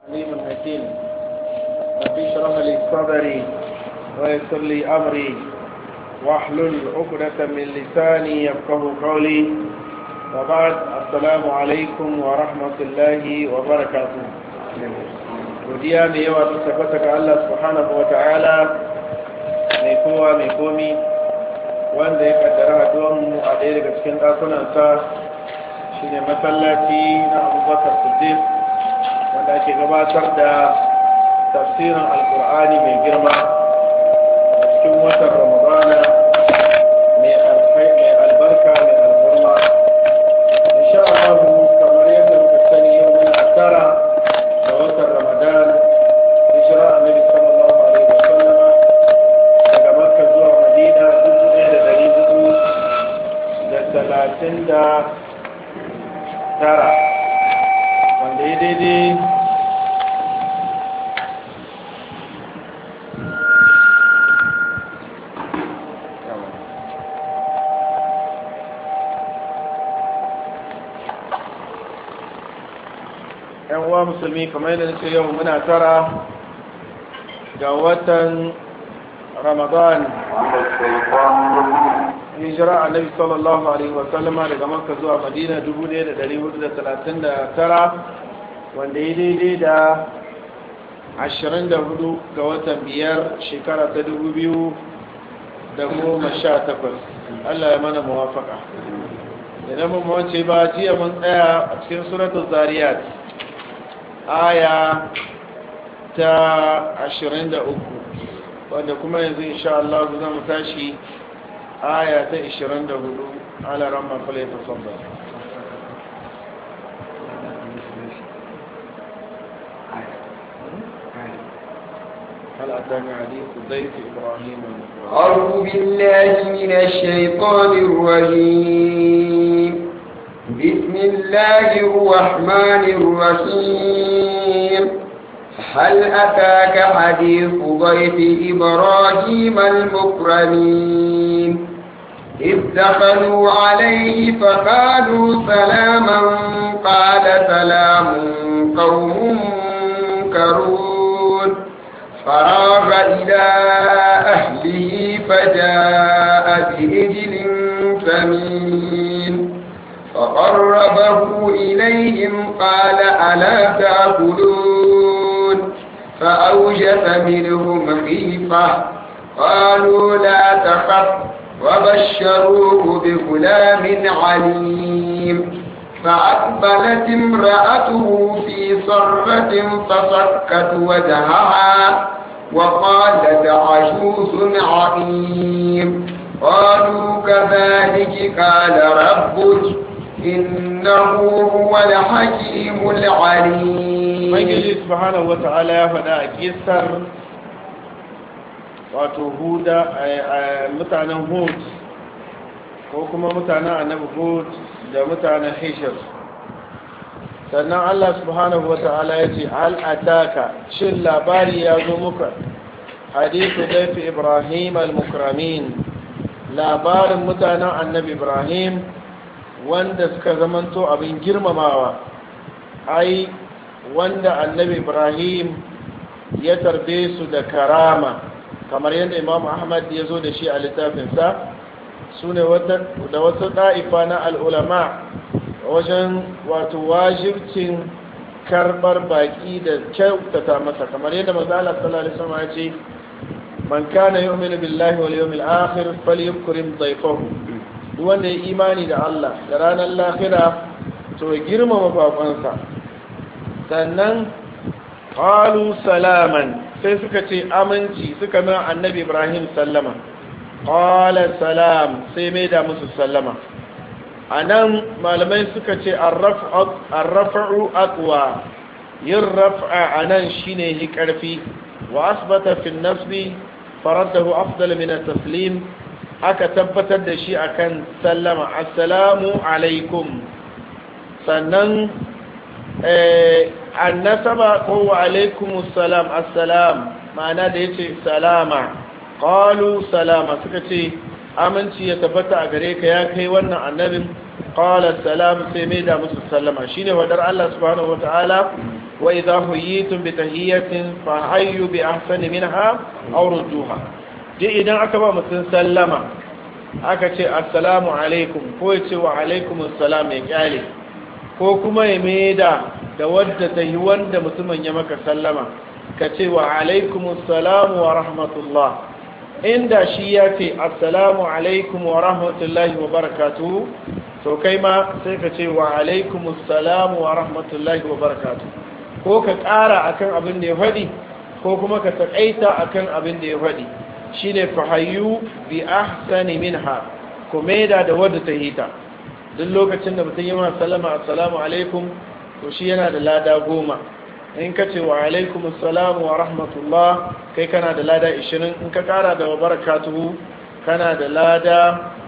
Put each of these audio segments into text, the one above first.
عليم حكيم رب اشرح لي صدري ويسر لي امري واحلل عقدة من لساني يفقه قولي وبعد السلام عليكم ورحمة الله وبركاته godiya mai yawa ta tabbata ga Allah subhanahu wa ta'ala mai kowa mai komi wanda ya kaddara haduwanmu a ɗaya daga cikin ɗakunansa shine masallaci na abubakar siddiq wanda ake gabatar da tafsirin alkur'ani mai girma a cikin watan ramadana mai albarka mai alburma insha Allah kamar yadda muka sani yau muna tara da watan ramadan hijira annabi sallallahu alaihi wa sallama daga makka zuwa madina dubu ɗaya da ɗari hudu da talatin da tara wanda ya daidai yan uwa musulmi kamar yadda nake yau muna tara ga watan ramadan hijira annabi sallallahu alaihi wa sallama daga makka zuwa madina 1439 wanda ya daidai da 24 ga watan biyar shekara ta 2018 Allah ya mana muwafaka idan mun mace ba jiya mun tsaya a cikin suratul zariyat aya ta 23 wanda kuma yanzu insha Allah za mu tashi aya ta 24 ala ramma fala tafaddal هل أتاك حديث ضيف إبراهيم أعوذ بالله من الشيطان الرجيم بسم الله الرحمن الرحيم هل أتاك حديث ضيف إبراهيم المكرمين إذ دخلوا عليه فقالوا سلاما قال سلام قوم منكرون فراغ إلى أهله فجاء بإجل ثمين فقربه إليهم قال ألا تأكلون فأوجس منهم خيفة قالوا لا تخف وبشروه بغلام عليم فأقبلت امرأته في صرة فصكت وجهها وقالت عجوز عقيم قالوا كذلك قال ربك إنه هو الحكيم العليم Ubangiji subhanahu wa ta'ala ya faɗa a kisar wato huda mutanen hud ko kuma mutanen annabi hud da mutanen hishir sannan Allah subhanahu wa ta'ala ya ce al'ataka shin labari ya zo muka hadithu daifi ibrahim al-mukramin labarin mutanen annabi ibrahim wanda suka zamanto abin girmamawa ai wanda annabi ibrahim ya tarbe su da karama kamar yadda imam ahmad ya zo da shi a littafinsa su ne da wata ɗa'ifa na al'ulama wajen wato wajibcin karɓar baƙi da kyautata masa kamar yadda mazala sallallahu alaihi wasallam ya ce man kana yu'minu billahi wal yawmil akhir falyukrim dhayfahu duk wanda ya imani da Allah da ranar lahira to ya girmama bakonsa sannan qalu salaman sai suka ce aminci suka mai annabi Ibrahim sallama qala salam sai mai da musu sallama anan malamai suka ce arrafa'u aqwa yin raf'a anan shine hi karfi wa asbata fi nasbi faradahu afdal min at-taslim aka tabbatar da shi akan sallama assalamu alaikum sannan annasaba ko wa alaikum assalam assalam ma'ana da yace salama qalu salama suka ce aminci ya tabbata a gare ka ya kai wannan annabin qala salam sai mai da musu sallama shine wadar Allah subhanahu wataala wa idza huyitum bi tahiyatin fa hayyu bi ahsani minha aw rudduha duk idan aka ba mutum sallama aka ce assalamu alaikum ko ya ce wa alaikum assalam ya kyale ko kuma ya maida da wadda ta yi wanda mutumin ya maka sallama ka ce wa alaikum assalam wa rahmatullah inda shi ya ce assalamu alaikum wa rahmatullahi wa barakatuhu to kai ma sai ka ce wa alaikum assalam wa rahmatullahi wa barakatuhu ko ka ƙara akan abin da ya faɗi ko kuma ka taƙaita akan abin da ya faɗi shine fahayyu bi ahsani minha ko maida da wadda ta hita duk lokacin da mutum yi ma sallama assalamu alaikum to shi yana da lada goma in ka ce wa alaikum assalamu wa rahmatullah kai kana da lada 20 in ka kara da barakatuhu kana da lada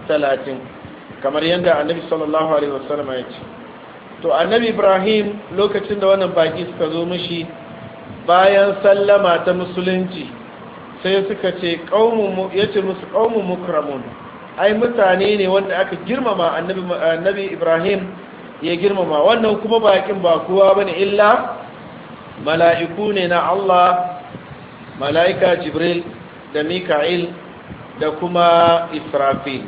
30 kamar yadda annabi sallallahu alaihi wasallam ya ce to annabi ibrahim lokacin da wannan baki suka zo mishi bayan sallama ta musulunci sai suka ce ya ce musu ƙaunin mukramun ai mutane ne wanda aka girmama annabi ibrahim ya girmama wannan kuma bakin ba kowa ba ne illa mala'iku ne na allah mala'ika jibril da mika'il da kuma israfil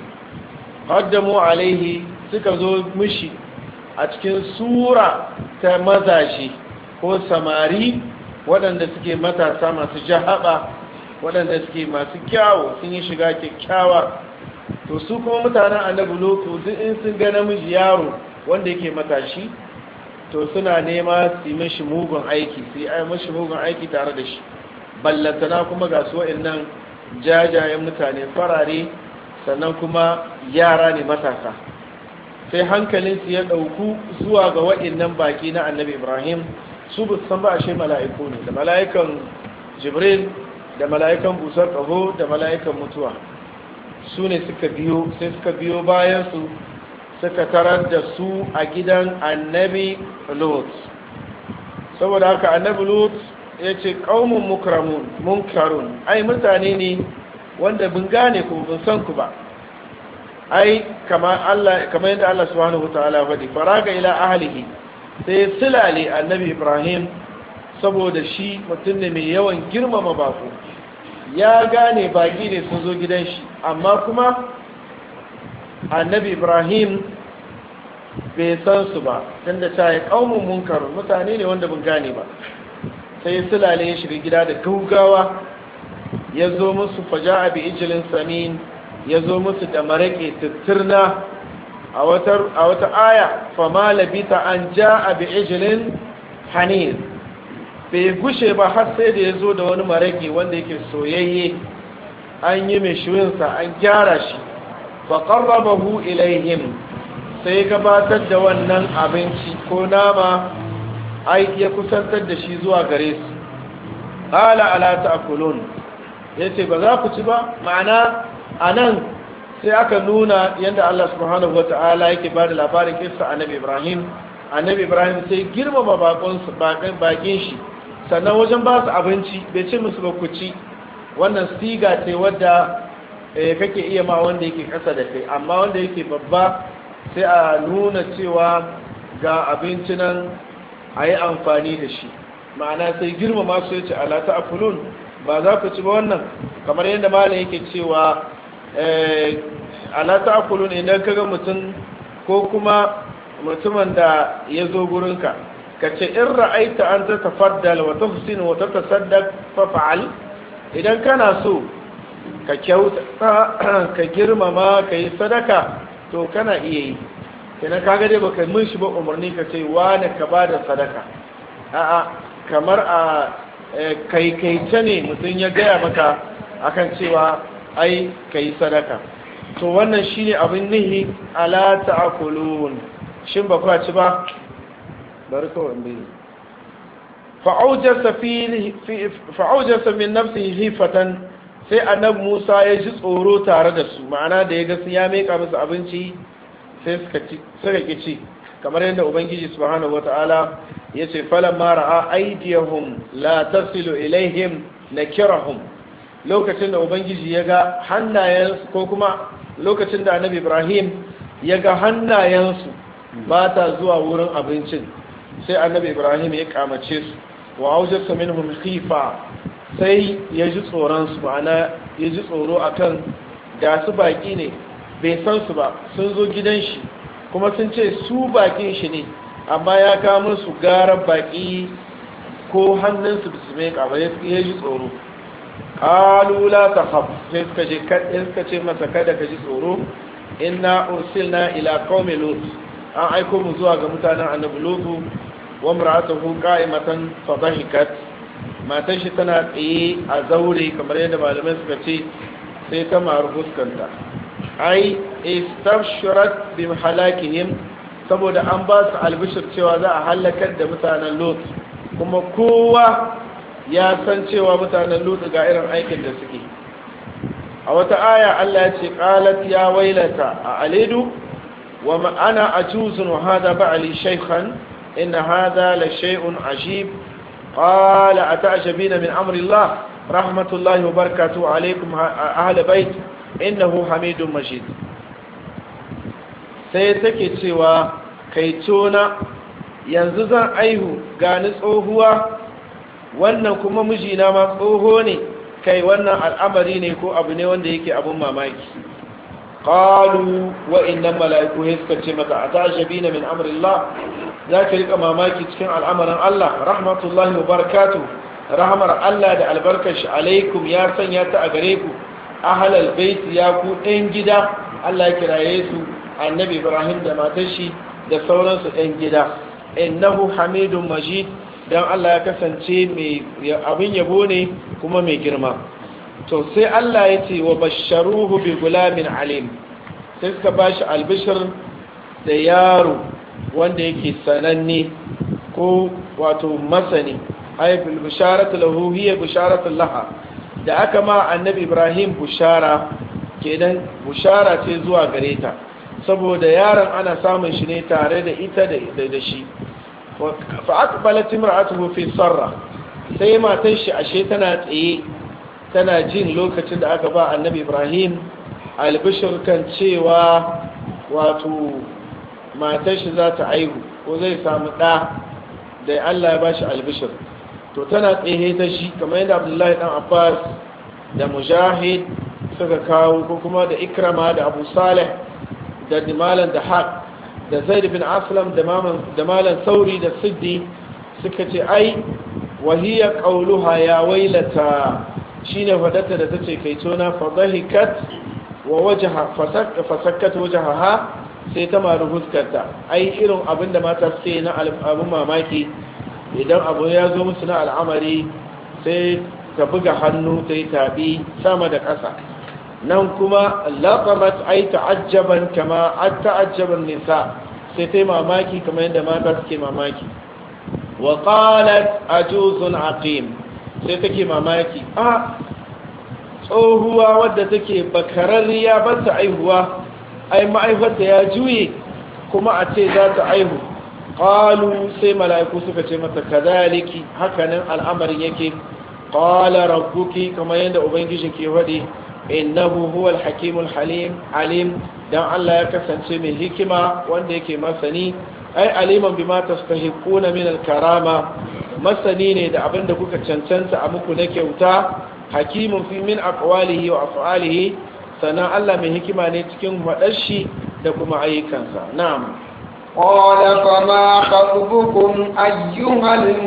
haddamu alaihi suka zo mishi a cikin sura ta mazashi ko samari waɗanda suke matasa masu jahaba waɗanda suke masu kyawo sun yi shiga kyakkyawa to su kuma mutanen annabi lotu duk in sun ga namiji yaro wanda yake matashi to suna nema su yi mashi mugun aiki su yi mashi mugun aiki tare da shi ballantana kuma ga su wa'annan jajayen mutane farare sannan kuma yara ne matasa sai hankalinsu ya ɗauku zuwa ga wa'annan baki na annabi ibrahim su ba san ba a shi mala'iku ne da mala'ikan jibril da mala'ikan busar ƙaho da mala'ikan mutuwa su ne suka biyo sai suka biyo bayansu suka tarar da su a gidan annabi lot saboda haka annabi lot ya ce ƙaunin mukramun munkarun ai mutane ne wanda bin gane ku bin san ku ba ai kamar yadda Allah subhanahu wa ta'ala faɗi faraga ila ahlihi sai silale annabi ibrahim saboda shi mutum ne mai yawan girmama bako ya gane baki ne sun zo gidan shi amma kuma annabi ibrahim bai san su ba don da ta yi ƙaunin munkarun mutane ne wanda bin gane ba sai sulale ya shiga gida da gaugawa ya zo musu faja abi ijilin samin ya zo musu da maraƙe tutturna a wata aya fama labita an ja abi ijilin hanir bai gushe ba har sai da ya zo da wani maraƙe wanda yake soyayye an yi mai shirinsa an gyara shi faƙarrabahu ilaihim sai gabatar da wannan abinci ko nama ai ya kusantar da shi zuwa gare su ala ala ta'kulun yace ba za ku ci ba ma'ana anan sai aka nuna yadda Allah subhanahu wata'ala yake ba da labarin kissa annabi Ibrahim annabi Ibrahim sai girmama bakon bakin shi sannan wajen ba su abinci bai ce musu ba ku ci wannan siga ce wadda kake iya ma wanda yake kasa da kai amma wanda yake babba sai a nuna cewa ga abinci nan a yi amfani da shi ma'ana sai girmama su yace ala ta'kulun ba za ku ci ba wannan kamar yadda malam yake cewa ala ta'kulun idan kaga mutum ko kuma mutumin da ya zo gurinka ka ce in ra'aita an ta tafaddal wa tuhsin wa tatasaddaq fa fa'al idan kana so ka kyauta ka girmama ka yi sadaka to kana iya yi kenan kaga dai baka mun shi ba umarni ka ce wani ka ba da sadaka a'a kamar a kaikaice ne mutum ya gaya maka akan cewa ai ka yi sadaka to wannan shine abin nihi ala ta'kulun shin ba kwa ci ba bari kawai bai fa'aujasa min nafsihi hifatan sai annabi Musa ya ji tsoro tare da su ma'ana da ya ga su ya meka musu abinci sai suka ki ci kamar yadda ubangiji subhanahu wata'ala ya ce falan ma ra'a aydiyahum la tasilu ilaihim nakirahum lokacin da ubangiji ya ga hannayensu ko kuma lokacin da annabi Ibrahim ya ga hannayensu ba ta zuwa wurin abincin sai annabi ibrahim ya kamace su wa aujasa minhum khifa sai ya ji tsoron su ma'ana ya ji tsoro akan da su baki ne bai san su ba sun zo gidan shi kuma sun ce su bakin shi ne amma ya kawo musu garar baki ko hannunsu da su mai kaba ya ji tsoro kalula ta haf sai suka je suka ce masa kada ka ji tsoro inna ursilna ila qaumi lut an aiko mu zuwa ga mutanen annabi lutu wa mar'atuhu qa'imatan fa dhahikat matan shi tana tsaye a zaure kamar yadda malamai suka ce sai ta maru fuskanta ai istabshirat bi halakihim saboda an ba su albishir cewa za a halakar da mutanen lut kuma kowa ya san cewa mutanen lut ga irin aikin da suke a wata aya Allah ya ce qalat ya wailata a alidu wa ma ana ajuzun wa hada ba'li shaykhan in hada la shay'un ajib qala ata'jabina min amri Allah rahmatullahi wa barakatuhu alaykum ahli bait innahu hamidun majid sai take cewa kai tona yanzu zan aihu gani tsohuwa wannan kuma mijina ma tsoho ne kai wannan al'amari ne ko abu ne wanda yake abun mamaki qalu wa innal mala'iku suka ce maka atashabina min amrillah zaka rika mamaki cikin al'amarin Allah rahmatullahi wa barakatuh rahmar Allah da albarkar shi alaikum ya sanya ta a gare ku ahlal bait ya ku ɗan gida Allah ya kiraye su annabi Ibrahim da matar shi da sauransu ɗan gida innahu hamidun majid dan Allah ya kasance mai abin yabo ne kuma mai girma to sai Allah ya ce wa basharuhu bi gulamin alim sai suka bashi albishir da yaro wanda yake sananne ko wato masani ay bil bisharatu lahu hiya bisharatu laha da aka ma annabi Ibrahim bushara kenan bushara ce zuwa gare ta saboda yaron ana samun shi ne tare da ita da shi fa aqbalat imra'atuhu fi sarra sai matan shi ashe tana tsaye tana jin lokacin da aka ba annabi Ibrahim albishir kan cewa wato matan shi za ta aihu ko zai samu ɗa da Allah ya bashi albishir to tana tsaye ta shi kamar yadda Abdullahi dan Abbas da Mujahid suka kawo ko kuma da Ikrama da Abu Saleh da Malam da Haq da Zaid bin Aslam da Malam Sauri da Siddi suka ce ai wahiya qauluha ya wailata shine fadata da tace kai tona fadahikat wa wajha fasakkat wajhaha sai ta maru fuskarta ai irin abinda mata suke na abun mamaki idan abu ya zo musu na al'amari sai ta buga hannu ta yi tabi sama da ƙasa nan kuma laƙamat ai ta'ajjaban kama an ta'ajjaban nisa sai ta yi mamaki kamar yadda mata suke mamaki wa qalat ajuzun aqim sai take mamaki a tsohuwa wadda take bakararriya ba ta aihuwa ai ma'aifarta ya juye kuma a ce za ta aihu qalu sai mala'iku suka ce mata kadhaliki hakanan al'amarin yake qala rabbuki kamar yadda ubangiji ke faɗi innahu huwal hakimul halim alim dan Allah ya kasance mai hikima wanda yake masani ai aliman bima tastahiquna min al-karama masani ne da abinda kuka cancanta a muku na kyauta hakimun fi min aqwalihi wa af'alihi sannan Allah mai hikima ne cikin faɗar shi da kuma ayyukansa na'am قال فما خطبكم أيها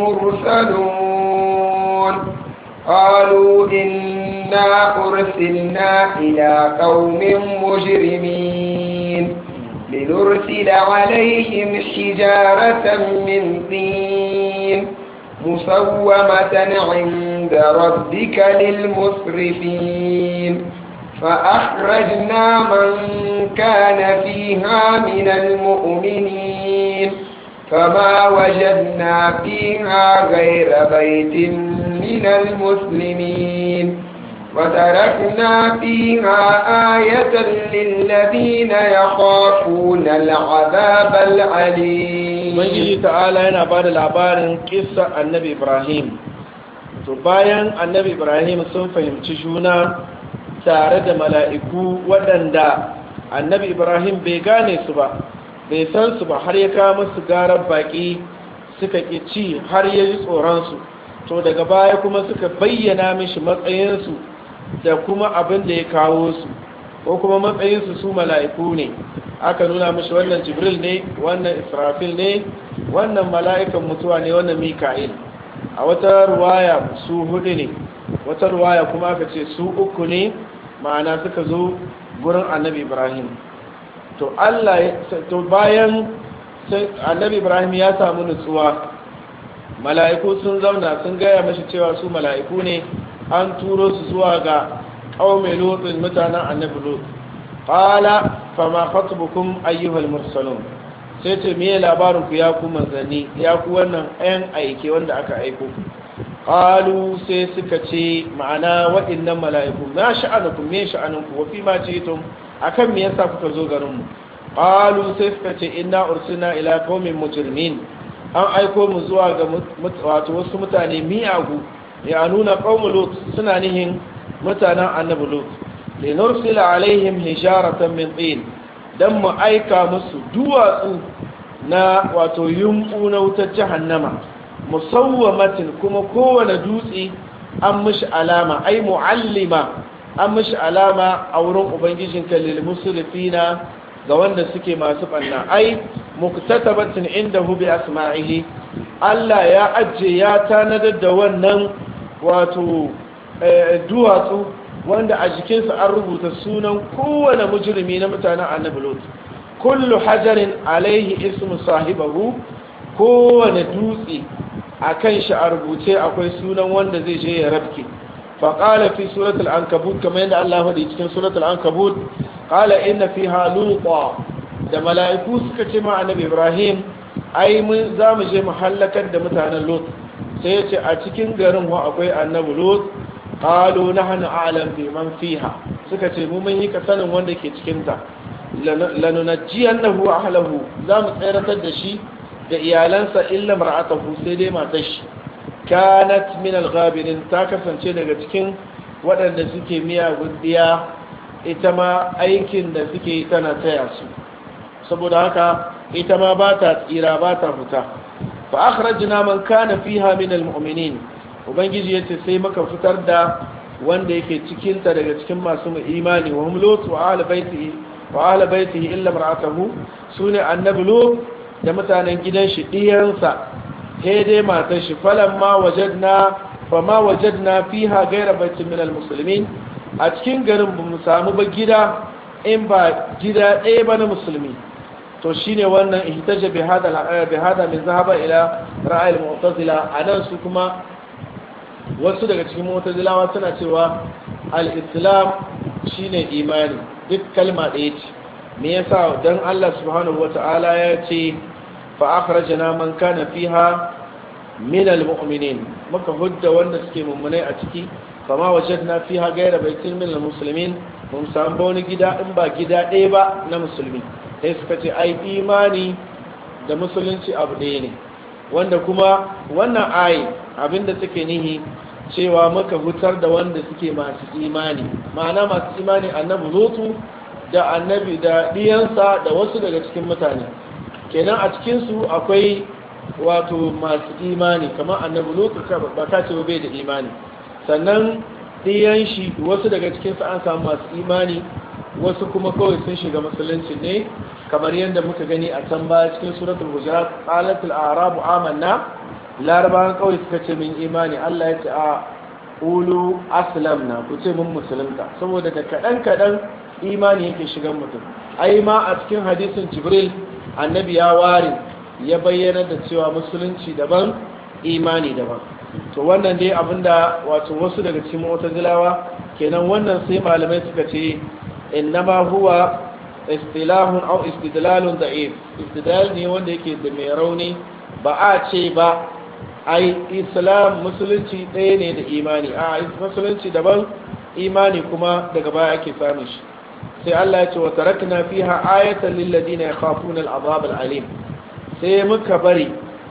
المرسلون قالوا إنا أرسلنا إلى قوم مجرمين لنرسل عليهم حجارة من طين مسومة عند ربك للمسرفين فأخرجنا من كان فيها من المؤمنين فما وجدنا فيها غير بيت من المسلمين وتركنا فيها آية للذين يخافون العذاب العليم من تعالى yana ba da labarin kissa annabi ibrahim to bayan annabi ibrahim sun fahimci juna tare da mala'iku waɗanda annabi ibrahim bai gane su ba bai san su ba har ya kawo musu garar baƙi suka ƙi ci har ya ji tsoronsu to daga baya kuma suka bayyana mishi matsayinsu da kuma abin da ya kawo su ko kuma matsayinsu su mala'iku ne aka nuna mishi wannan jibril ne wannan israfil ne wannan mala'ikan mutuwa ne wannan mika'il a wata ruwaya su hudu ne wata ruwaya kuma aka ce su uku ne ma'ana suka zo gurin annabi ibrahim to allah to bayan annabi ibrahim ya samu nutsuwa mala'iku sun zauna sun gaya mashi cewa su mala'iku ne an turo su zuwa ga ƙaume lotsin mutanen annabi lot ƙala fama khatubukum ayyuhal mursalun sai ce miye labarin ku ya ku manzanni ya ku wannan ayan aike wanda aka aiko qalu sai suka ce ma'ana waɗannan mala'iku ma sha'anukum me sha'anunku wa fi ma jitum akan me yasa kuka zo garin mu qalu sai suka ce inna ursina ila qaumin mujrimin an aiko mu zuwa ga wato wasu mutane miyagu ya nuna qaumu lut suna nihin mutanen annabi lut li nursila alaihim hijaratan min tin dan mu aika musu duwatsu na wato yumbu na wutar jahannama musawwamatin kuma kowane dutse an mishi alama ai muallima an mishi alama a wurin ubangijinka lil musrifina ga wanda suke masu banna ai muktatabatin indahu bi asma'ihi Allah ya ajje ya tanadar da wannan wato duwatsu wanda a jikinsa an rubuta sunan kowane mujrimi na mutanen annabi lot kullu hajarin alaihi ismu sahibahu kowane dutse a kan shi a rubuce akwai sunan wanda zai je ya rabke faƙala fi suratul ankabut kamar yadda Allah faɗi cikin suratul ankabut qala inna fiha luqa da mala'iku suka ce ma annabi Ibrahim ai mun za mu je mu halakar da mutanen Lut sai ya ce a cikin garin wa akwai annabi Lut qalu nahnu a'lam bi man fiha suka ce mu mun yi ka sanin wanda ke cikin ta lanunajjiyannahu ahlahu za mu tsayaratar da shi da iyalansa illa mar'atahu sai dai matar shi kanat min al-ghabirin ta kasance daga cikin waɗanda suke miyagun diya ita ma aikin da suke tana taya su saboda haka ita ma ba ta tsira ba ta fita fa akhrajna man kana fiha min al-mu'minin ubangiji yace sai muka fitar da wanda yake cikin ta daga cikin masu imani wa hum lut wa ahli baitihi wa ahli baitihi illa mar'atahu sune annabi lut da mutanen gidan shi ɗiyansa sai dai matar shi falon ma wajadna fa ma wajadna fiha gaira baitin minal musulmin a cikin garin ba mu samu ba gida in ba gida ɗaya ba na musulmi to shine wannan ihtaja bi hada bi hada min zahaba ila ra'ayil mu'tazila anan su kuma wasu daga cikin mu'tazilawa suna cewa al-islam shine imani duk kalma ɗaya ce me yasa dan Allah subhanahu wata'ala ya ce fa akhrajna man kana fiha min almu'minin muka hudda wanda suke mummunai a ciki fama wajadna fiha ghayra baitin min almuslimin mun samu wani gida in ba gida ɗaya ba na musulmi sai suka ce ai imani da musulunci abu ɗaya ne wanda kuma wannan ayi abinda take nihi cewa muka hutar da wanda suke masu imani ma'ana masu imani annabi lutu da annabi da ɗiyansa da wasu daga cikin mutane kenan a cikinsu akwai wato masu imani kamar annabi lutu ba ka ce bai da imani sannan ɗiyan shi wasu daga cikinsu an samu masu imani wasu kuma kawai sun shiga musulunci ne kamar yadda muka gani a can baya cikin suratul hujurat qalatul a'rabu amanna larabawan kawai suka ce min imani Allah ya ce a ulu aslamna ku ce mun musulunta saboda da kaɗan kaɗan imani yake shigan mutum ai ma a cikin hadisin jibril annabi ya ware ya bayyana da cewa musulunci daban imani daban to wannan dai abinda wato wasu daga cikin mu'tazilawa kenan wannan sai malamai suka ce innama huwa istilahun aw istidlalun da'if istidlal ne wanda yake da mai rauni ba a ce ba ai islam musulunci ɗaya ne da imani a musulunci daban imani kuma daga baya ake samun shi sai Allah ya ce wa tarakna fiha ayatan lil ladina yakhafuna al azab al alim sai muka bari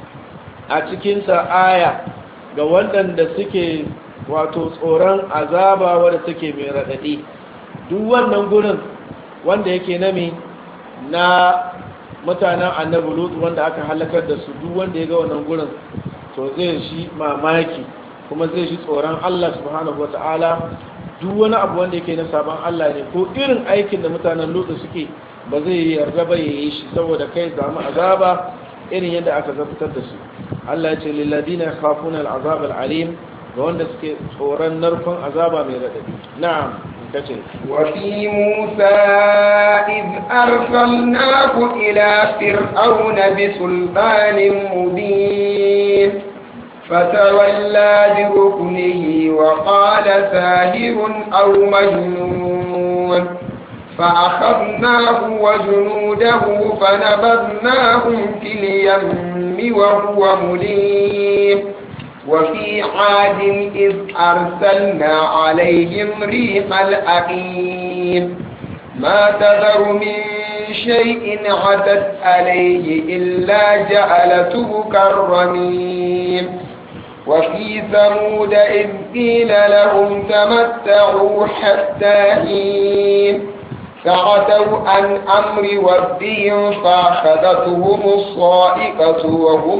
a cikin sa aya ga waɗanda suke wato tsoron azaba wanda take mai radadi duk wannan gurin wanda yake nami na mutanen annabi lut wanda aka halakar da su duk wanda ya ga wannan gurin to zai shi mamaki kuma zai shi tsoron Allah subhanahu wata'ala duk wani abu wanda yake na sabon Allah ne ko irin aikin da mutanen lut suke ba zai yarda ba ya yi shi saboda kai samu azaba irin yadda aka zafitar da su Allah ya ce lilladina khafuna al'azab al'alim ga wanda suke tsoron narkon azaba mai radadi na'am kace وفي موسى إذ أرسلناه إلى فرعون بسلطان مبين فتولى بركنه وقال ساهر أو مجنون فأخذناه وجنوده فنبذناهم في اليم وهو مليم وفي عاد إذ أرسلنا عليهم ريح الأقيم ما تذر من شيء عتت عليه إلا جعلته كالرميم وفي ثمود إذ قيل لهم تمتعوا حتى حين فعتوا عن أمر ربهم فأخذتهم الصائقة وهم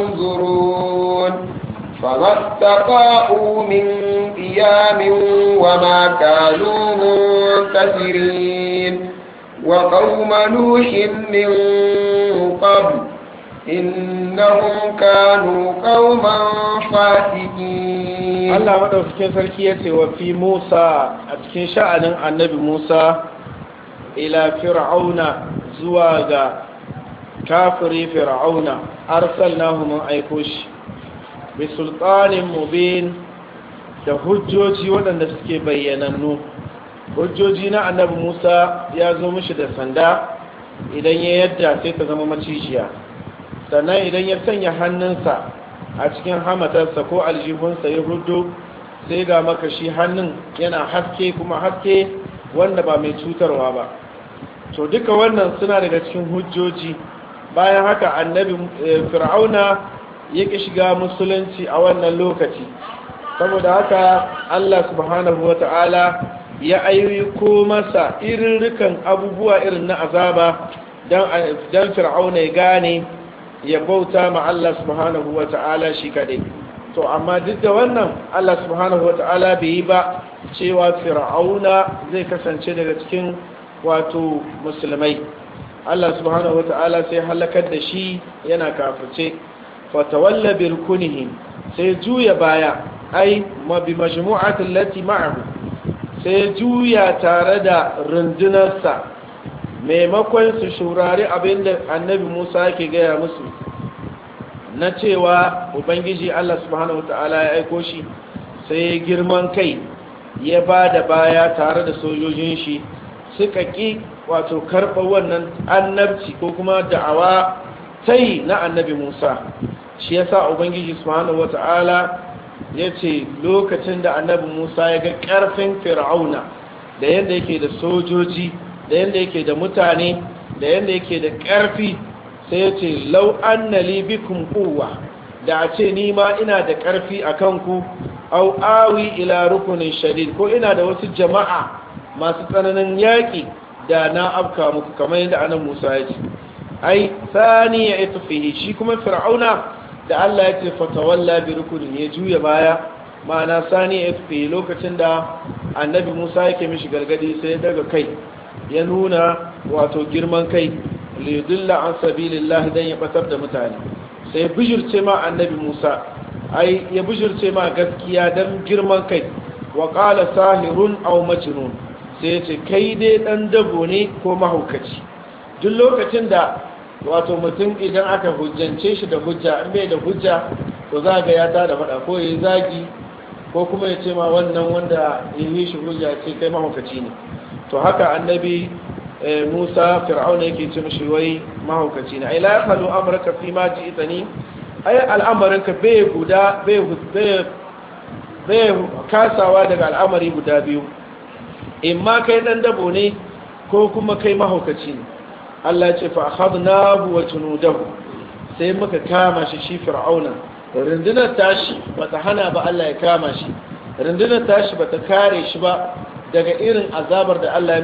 ينظرون فما استطاعوا من قيام وما كانوا منتصرين وقوم نوح من قبل إنهم كانوا قوما فاسقين Allah madaukakin sarki ya ce wa fi Musa a cikin sha'anin annabi Musa ila fir'auna zuwa ga kafiri fir'auna arsalnahu mun aiko shi bi sultanin mubin da hujjoji waɗanda suke bayyanannu hujjoji na annabi Musa ya zo mishi da sanda idan ya yadda sai ta zama macishiya sannan idan ya sanya hannunsa a cikin hamatarsa ko aljihunsa ya hudu sai ga makashi hannun yana haske kuma haske wanda ba mai cutarwa ba to duka wannan suna daga cikin hujjoji bayan haka annabi fir'auna ya ƙi shiga musulunci a wannan lokaci saboda haka allah subhanahu wa ta'ala ya ayyuko masa irirrikan abubuwa irin na azaba don fir'auna ya gane ya bauta ma Allah subhanahu wa ta'ala shi kaɗai to amma duk da wannan Allah subhanahu wa ta'ala bai yi ba cewa fir'auna zai kasance daga cikin wato musulmai Allah subhanahu wa ta'ala sai halakar da shi yana kafirce fatawalla birkunihi sai juya baya ai ma bi majmu'atin lati ma'ahu sai juya tare da rundunarsa maimakon su shurari abinda annabi Musa yake gaya musu na cewa ubangiji Allah subhanahu wata'ala ya aiko shi sai girman kai ya ba da baya tare da sojojin shi suka ƙi wato karɓa wannan annabci ko kuma da'awa tai na annabi Musa shi yasa ubangiji subhanahu wata'ala ya ce lokacin da annabi Musa ya ga ƙarfin fir'auna da yadda yake da sojoji da yadda yake da mutane da yadda yake da ƙarfi sai ya ce lau annali bikum quwwa da a ce ni ma ina da ƙarfi a kanku au awi ila rukunin shadid ko ina da wasu jama'a masu tsananin yaƙi da na afka muku kamar yadda anan Musa ya ce ai sani ya ita fihi shi kuma fir'auna da Allah ya ce fatawalla bi rukunin ya juya baya ma'ana sani ya ita fihi lokacin da annabi Musa yake mishi gargadi sai ya daga kai ya nuna wato girman kai liyudilla an sabilillah dan ya batar da mutane sai bijirce ma annabi Musa ai ya bijirce ma gaskiya dan girman kai wa qala sahirun aw majnun sai ya ce kai dai dan dabo ne ko mahaukaci duk lokacin da wato mutum idan aka hujjance shi da hujja in bai da hujja to za ga ya tada fada ko yayi zagi ko kuma ya ce ma wannan wanda ya yi shi hujja ce kai mahaukaci ne to haka annabi Musa fir'auna yake ce mishi wai mahaukaci ne ai la yakhlu amraka fi ma ji'tani ai al'amarinka bai guda bai bai kasawa daga al'amari guda biyu in ma kai dan dabo ne ko kuma kai mahaukaci ne Allah ya ce fa akhadnahu wa junudahu sai muka kama shi shi fir'auna rundunar tashi bata hana ba Allah ya kama shi rundunar tashi bata kare shi ba daga irin azabar da Allah mai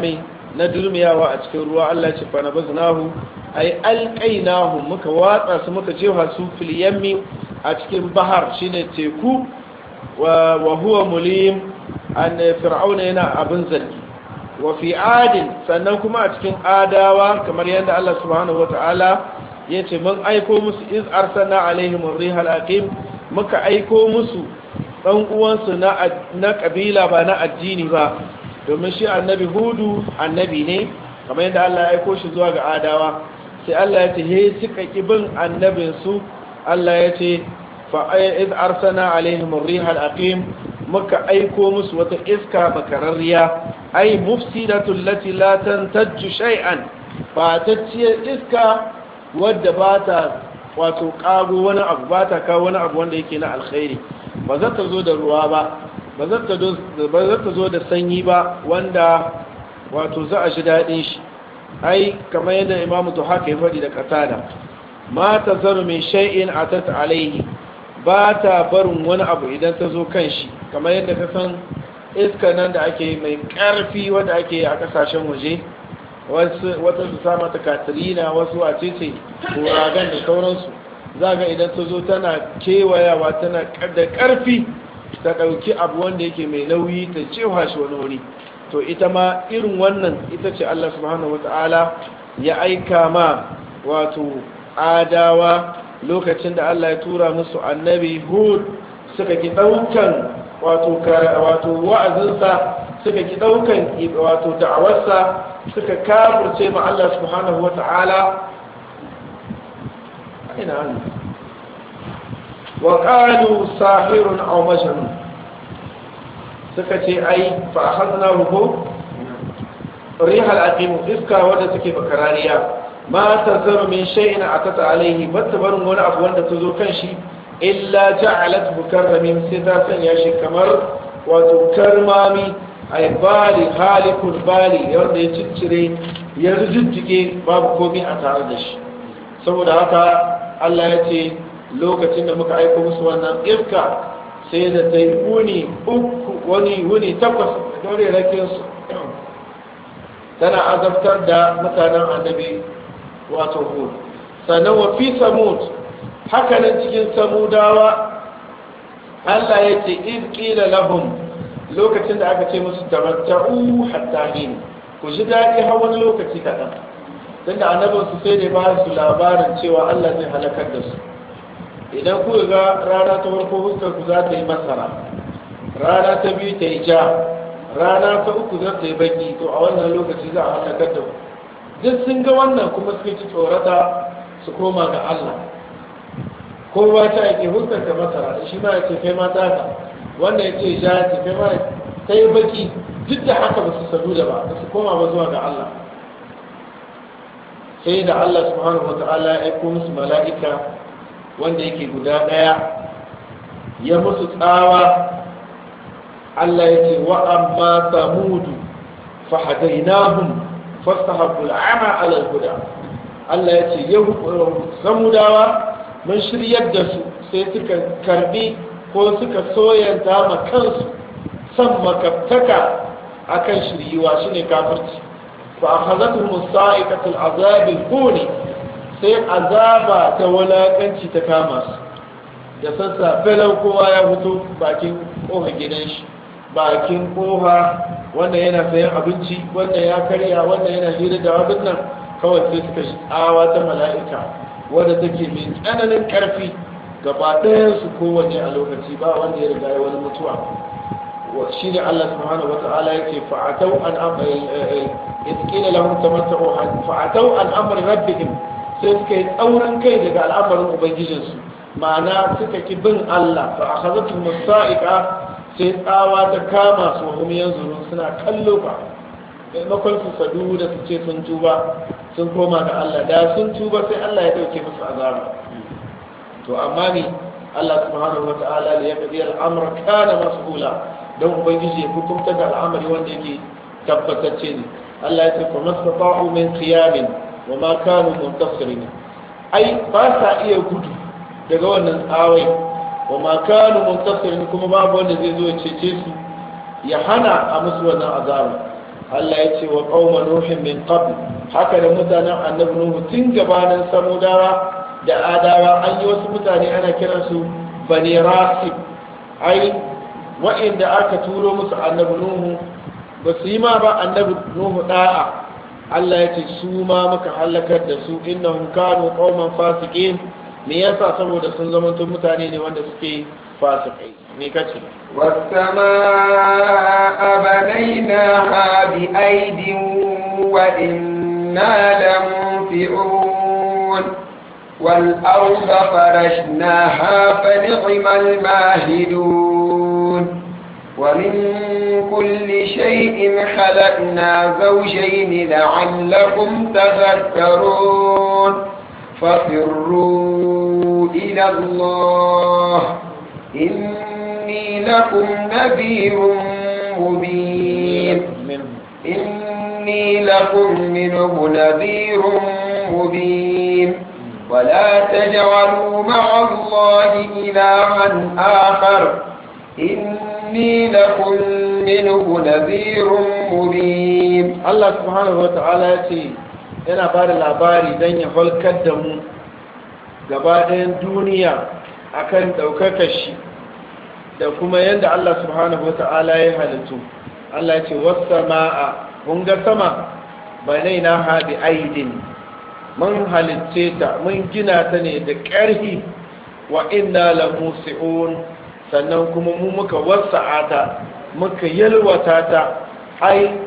na durmiyawa a cikin ruwa Allah ce fa nabaznahu ay alqainahu muka watsa su muka jefa su fil yammi a cikin bahar shine teku wa huwa mulim an fir'auna yana abin zargi wa fi adin sannan kuma a cikin adawa kamar yadda Allah subhanahu wataala yace mun aiko musu iz arsalna alaihim ar-rihal aqim muka aiko musu dan uwansu na na kabila ba na addini ba domin shi annabi hudu annabi ne kamar yadda Allah ya aiko shi zuwa ga adawa sai Allah ya ce he suka kibin annabin su Allah ya ce fa iz arsalna alaihim ar-rihal aqim muka aiko musu wata iska bakararriya ai mufsidatul lati la tantajju shay'an ba ta iska wadda ba ta wato kago wani abu ba ta kawo wani abu wanda yake na alkhairi ba za ta zo da ruwa ba ba za ta zo da sanyi ba wanda wato za a shi daɗin shi ai kamar yadda imamu to haka ya faɗi da katada ma ta zaru mai shay'in a ta alaihi ba ta barin wani abu idan ta zo kan shi kamar yadda ka san iska nan da ake mai ƙarfi wanda ake a ƙasashen waje wata su sa mata katrina wasu a cece kuragan da sauransu za ga idan ta zo tana kewayawa tana da ƙarfi ta ɗauki abu wanda yake mai nauyi ta cewa shi wani wuri to ita ma irin wannan ita ce Allah subhanahu wata'ala ya aika ma wato adawa lokacin da Allah ya tura musu annabi hud suka ki ɗaukan wato wa'azinsa suka ki ɗaukan wato da'awarsa suka kafirce ma Allah subhanahu wata'ala ina hannu wa qalu sahirun aw majnun suka ce ai fa akhadna ruhu rihal aqim iska wadda take bakarariya ma tazaru min shay'in atata alayhi battabarun wani abu wanda ta zo kan shi illa ja'alat mukarramin sai ta sanya shi kamar wato karmami ay bali halikul bali wanda ya ciccire ya rujujjuke babu komai a tare da shi saboda haka Allah ya ce lokacin da muka aiko musu wannan irka sai da ta yi wuni uku wani wuni takwas dore rakinsu tana azabtar da mutanen annabi wato hud sannan wa fi samud hakanan cikin samudawa Allah ya ce in qila lahum lokacin da aka ce musu tamatta'u hatta hin ku ji daɗi har wani lokaci kaɗan tunda annabinsu sai da ba su labarin cewa Allah zai halakar da su idan ku ga rana ta farko fuskar ku za ta yi masara rana ta biyu ta yi ja rana ta uku za ta yi baki to a wannan lokaci za a halakar da ku duk sun ga wannan kuma suka ci tsorata su koma ga Allah kowa ta yake fuskar ta masara shi ma ya ce kai ma ta ka wannan ya ce ja ya ce kai ma ta yi baki duk da haka ba su sadu da ba ba su koma ba zuwa ga Allah sai da Allah subhanahu wa ta'ala ya aiko musu mala'ika wanda yake guda ɗaya ya musu tsawa Allah ya ce wa amma samudu fahadainahum fastahabbu al'ama ala al-huda Allah ya ce yau samudawa mun shiryar da su sai suka karbi ko suka soyanta ma kansu san makaftaka akan shiryuwa shine kafirci fa akhadathum sa'iqatul azab al-huni sai azaba ta walakanci ta kama su da sassa felau kowa ya fito bakin koha gidan shi bakin koha wanda yana sayan abinci wanda ya karya wanda yana hira da abin nan kawai sai suka shi tsawa ta mala'ika wadda take mai tsananin karfi gaba ɗayan su kowanne a lokaci ba wanda ya riga ya wani mutuwa shi ne Allah subhanahu wata'ala yake fa'atau an yadda lahum tamatta'u fa'atau an amri rabbihim sai suka yi tsaurin kai daga al'amarin ubangijinsu ma'ana suka ki bin Allah fa akhazatu musaiqa sai tsawa ta kama su hum yanzuru suna kallo ba maimakon su sadu da su ce sun tuba sun koma ga Allah da sun tuba sai Allah ya dauke musu azaba to amma ni Allah subhanahu wa ta'ala ya yaqdi al-amra kana mas'ula dan ubangiji ya hukunta da al'amari wanda yake tabbatacce ne Allah ya ce fa mastata'u min qiyamin wa ma kanu muntasirin ai ba sa iya gudu daga wannan tsawai wa ma kanu muntasirin kuma babu wanda zai zo ya cece su ya hana a musu wannan azaba Allah ya ce wa qauma nuhin min qabl haka da mutanen annabi nuhu tun gabanin samudawa da adawa an yi wasu mutane ana kiransu bani rasib ai wa'inda aka turo musu annabi nuhu ba su yi ma ba annabi nuhu da'a Allah ya ce su ma muka halakar da su innahum kanu qauman fasiqin me yasa saboda sun zama mutane ne wanda suke fasikai me kace والسماء بنيناها بأيد وإنا لمنفعون والأرض فرشناها فنعم الماهدون ومن كل شيء خلقنا زوجين لعلكم تذكرون ففروا إلى الله إني لكم نذير مبين إني لكم منه نذير مبين ولا تجعلوا مع الله إلها آخر إني لكم منه نذير مبين Allah subhanahu wata'ala ya ce yana ba da labari don ya halkar da mu gaba ɗayan duniya akan ɗaukakar shi da kuma yadda Allah subhanahu wata'ala ya halittu Allah ya ce wasu ma'a mun ga sama banai na haɗi aidin mun halitce ta mun gina ta ne da ƙarfi wa inna la musi'un sannan kuma mu muka wasa'a ta muka yalwata ta ai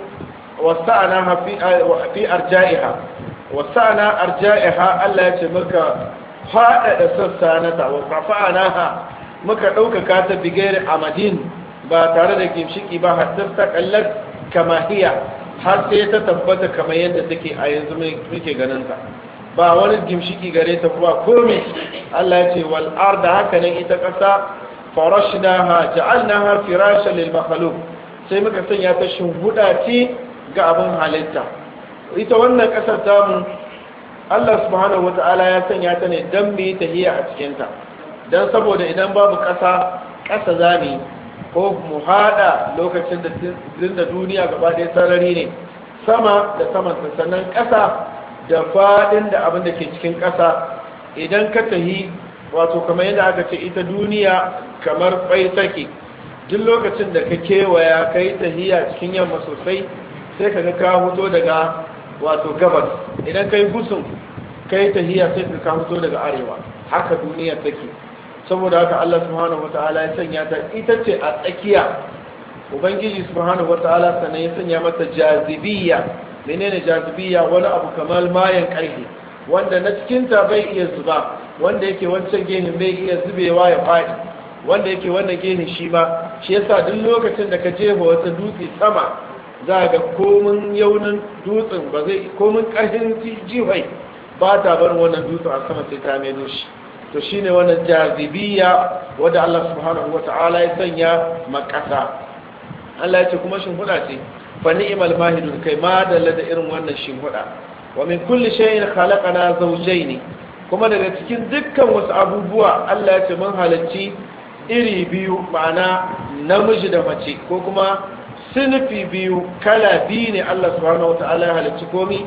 wasa'ana fi arja'iha wasa'ana arja'iha Allah ya ce muka faɗaɗa sassa na ta wasa'ana ha muka ɗaukaka ta bigayar amadin ba tare da gimshiki ba hatta ta kallar kamahiya har sai ta tabbata kamar yadda take a yanzu muke ganin ta ba wani gimshiki gare ta kuma komai Allah ya ce wal arda haka nan ita ƙasa farashnaha ja'alnaha firashan lil makhluq sai muka sanya ta shimhuda ce ga abin halitta ita wannan ƙasar tamu Allah subhanahu wata'ala ya sanya ta ne dan mu yi tahiya a cikin ta dan saboda idan babu ƙasa ƙasa zami ko mu hada lokacin da da duniya gaba ɗaya sarari ne sama da saman sannan ƙasa da faɗin da abin da ke cikin ƙasa idan ka tahi wato kamar yadda aka ce ita duniya kamar kwai take duk lokacin da ka kewaya ka yi tahiya cikin yamma sosai sai ka ga ka fito daga wato gabas idan ka yi gusun ka yi tahiya sai ka fito daga arewa haka duniya take saboda haka Allah subhanahu wataala ya sanya ta ita ce a tsakiya ubangiji subhanahu wataala sannan ya sanya mata jazibiyya menene jazibiyya wani abu kamar mayan karfe wanda na cikinta bai iya zuba wanda yake wancan gehin bai iya zubewa ya faɗi wanda yake wannan gehin shi ma shi yasa duk lokacin da ka jefa wata dutse sama za ga komin yaunin dutsen ba zai komin ƙarfin jihai ba ta barin wannan dutsen a sama sai ta maido shi to shine wannan jazibiya wanda Allah subhanahu wata'ala ya sanya makasa Allah ya ce kuma shimfiɗa ce fa ni'mal mahidun kai ma da irin wannan shimfiɗa wa min kulli shay'in khalaqana zawjayn kuma daga cikin dukkan wasu abubuwa Allah ya ce mun halacci iri biyu ma'ana namiji da mace ko kuma sinfi biyu kala biyu ne Allah subhanahu wata'ala ya halacci komi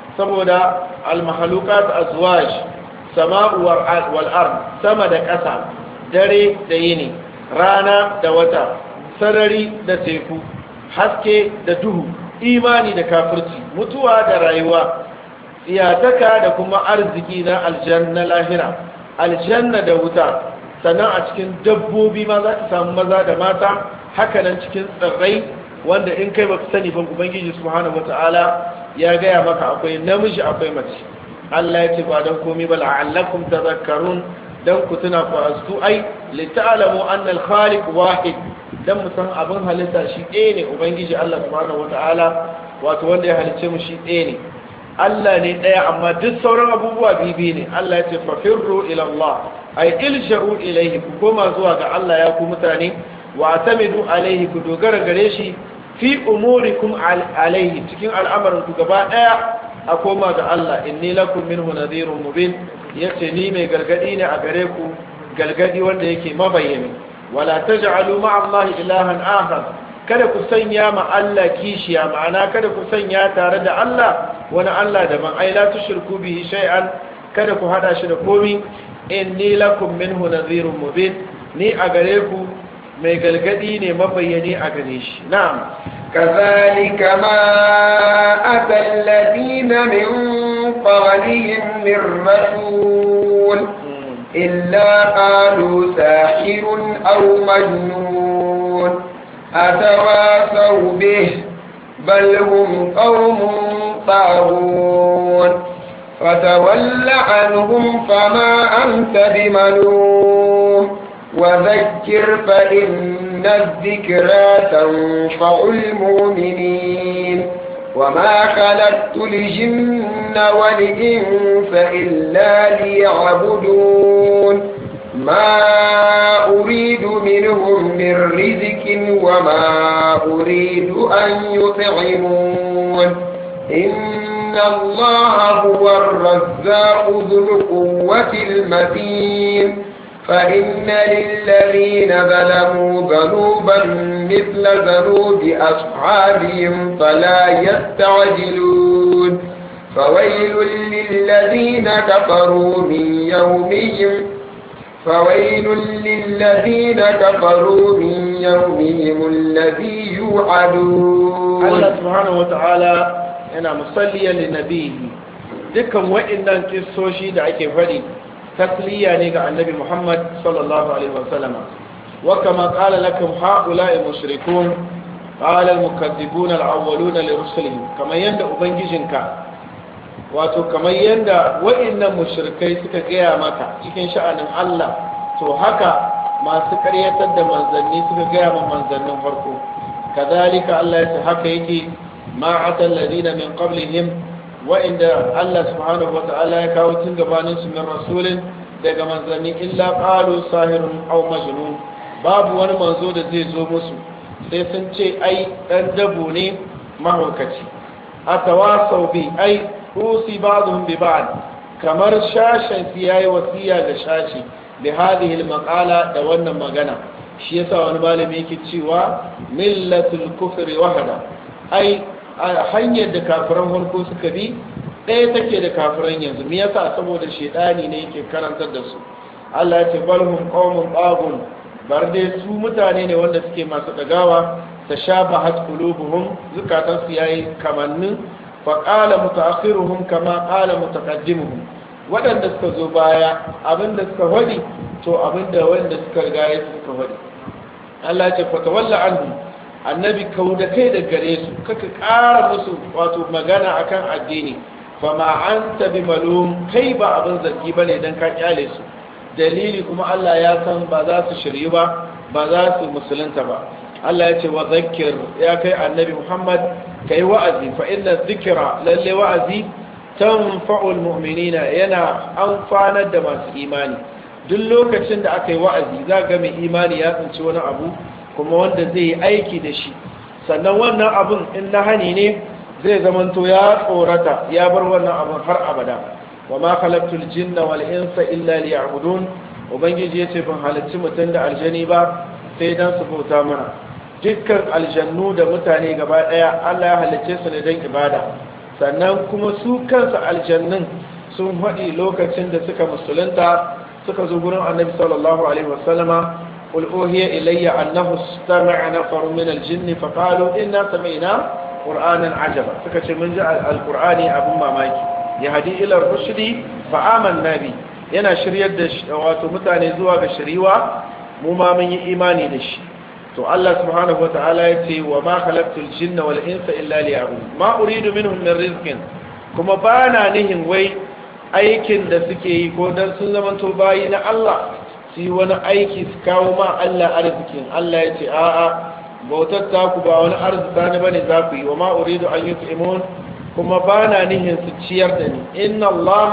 saboda al-makhluqat azwaj sama'u wal ard sama da ƙasa dare da yini rana da wata sarari da teku haske da duhu imani da kafirci mutuwa da rayuwa iyataka da kuma arziki na aljanna lahira aljanna da wuta sannan a cikin dabbobi ma za ka samu maza da mata hakanan cikin tsirrai wanda in kai baka sani ban ubangiji subhanahu wataala ya gaya maka akwai namiji akwai mace Allah ya ce ba don komai ba la'allakum tadhakkarun dan ku tuna ku astu ai li ta'lamu anna al-khaliq wahid dan mu san abin halitta shi ɗaya ne ubangiji Allah subhanahu wataala wato wanda ya halicce mu shi ɗaya ne Allah ne ɗaya amma duk sauran abubuwa bibi ne Allah ya ce fafirru ila Allah ay ilsha'u ilayhi ku koma zuwa ga Allah ya ku mutane wa atamidu alayhi ku dogara gare shi fi umurikum alayhi cikin al'amarin ku gaba ɗaya a koma ga Allah inni lakum minhu nadhirun mubin yace ni mai gargadi ne a gare ku galgadi wanda yake mabayyani wala taj'alu ma'a Allah ilahan akhar kada ku sanya ma Allah kishiya ma'ana kada ku sanya tare da Allah wani Allah daban ai la tushriku bihi shay'an kada ku hada shi da komi inni lakum minhu nadhirun mubin ni a gare ku mai galgadi ne mabayyani a gare shi na'am كذلك ما أتى الذين من قبلهم من رسول إلا قالوا ساحر أو مجنون أتواصوا به بل هم قوم طاغون فتول عنهم فما أنت بملوم وذكر فإن الذكرى تنفع المؤمنين وما خلقت الجن والإنس إلا ليعبدون ما أريد منهم من رزق وما أريد أن يطعمون إن الله هو الرزاق ذو القوة المتين فإن للذين ظلموا ذنوبا مثل ذنوب أصحابهم فلا يستعجلون فويل للذين كفروا من يومهم فويل للذين كفروا من يومهم الذي يوعدون الله سبحانه وتعالى yana musalliyan linnabihi dukkan wa'annan kissoshi da ake fadi tasliya ne ga annabi Muhammad sallallahu alaihi wasallam wa kama qala lakum haula'i mushrikun qala al-mukaththibun al-awwaluna li rusulihim kamar yanda ubangijinka wato kamar yanda wa'annan mushrikai suka gaya maka cikin sha'anin Allah to haka masu karyatar da manzanni suka gaya ma manzannin farko kadhalika Allah ya ce haka yake ma atal ladina min qablihim wa'inda Allah subhanahu wa ta'ala ya kawo tun gabanin su min rasulin daga manzanni illa qalu sahirun aw majnun babu wani manzo da zai zo musu sai sun ce ai dan dabo ne mahaukaci atawasau bi ai usi ba'dhum bi ba'd kamar shashin su yayi wasiya da shashi bi hadhihi al-maqala da wannan magana shi yasa wani malami yake cewa millatul kufri wahada ai hanyar da kafiran farko suka bi ɗaya take da kafiran yanzu me yasa saboda shedani ne yake karantar da su Allah ya ce balhum qaumun tagun bar dai su mutane ne wanda suke masu dagawa tashabahat qulubuhum zukatan su yayi kamannin fa qala mutaakhiruhum kama qala mutaqaddimuhum wadanda suka zo baya abinda suka wadi to abinda wanda suka riga ya suka wadi Allah ya ce fa tawalla anhum annabi kau da kai da gare su kaka ƙara musu wato magana akan addini fama an tabi malum kai ba abin zargi ba ne don ka kyale su dalili kuma Allah ya san ba za su shiryu ba ba za su musulunta ba Allah ya ce wa zakir ya kai annabi Muhammad kai wa'azi fa inna zikira lalle wa'azi tanfa'ul mu'minina yana amfanar da masu imani duk lokacin da aka yi wa'azi za ga mai imani ya tsinci wani abu kuma wanda zai yi aiki da shi sannan wannan abun in na hani ne zai zamanto ya tsorata ya bar wannan abun har abada wa ma khalaqtul jinna wal insa illa liya'budun ubangiji yace ban halarci mutum da aljani ba sai dan su bauta mana dukkan aljannu da mutane gaba daya Allah ya halicce su ne dan ibada sannan kuma su kansu aljannun sun faɗi lokacin da suka musulunta suka zo gurin annabi sallallahu alaihi wasallama قل أوهي إلي أنه استمع نفر من الجن فقالوا إنا سمعنا قرآنا عجبا فكتش من جاء القرآن أبو ماماكي يهدي إلى الرشد فآمنا به yana shiryar da wato mutane zuwa ga shiriwa mu ma mun yi imani da shi to Allah subhanahu wataala ya ce wa ma khalaqtul jinna wal insa illa liya'budun ma uridu minhum min rizqin kuma bana nihin wai aikin da suke yi ko dan sun zamanto bayi na Allah su yi wani aiki su kawo ma Allah arzikin Allah ya ce a'a bautar taku ba wani arzika ne bane za ku yi wa ma uridu an yut'imun kuma ba na nihin su ciyar da ni inna Allah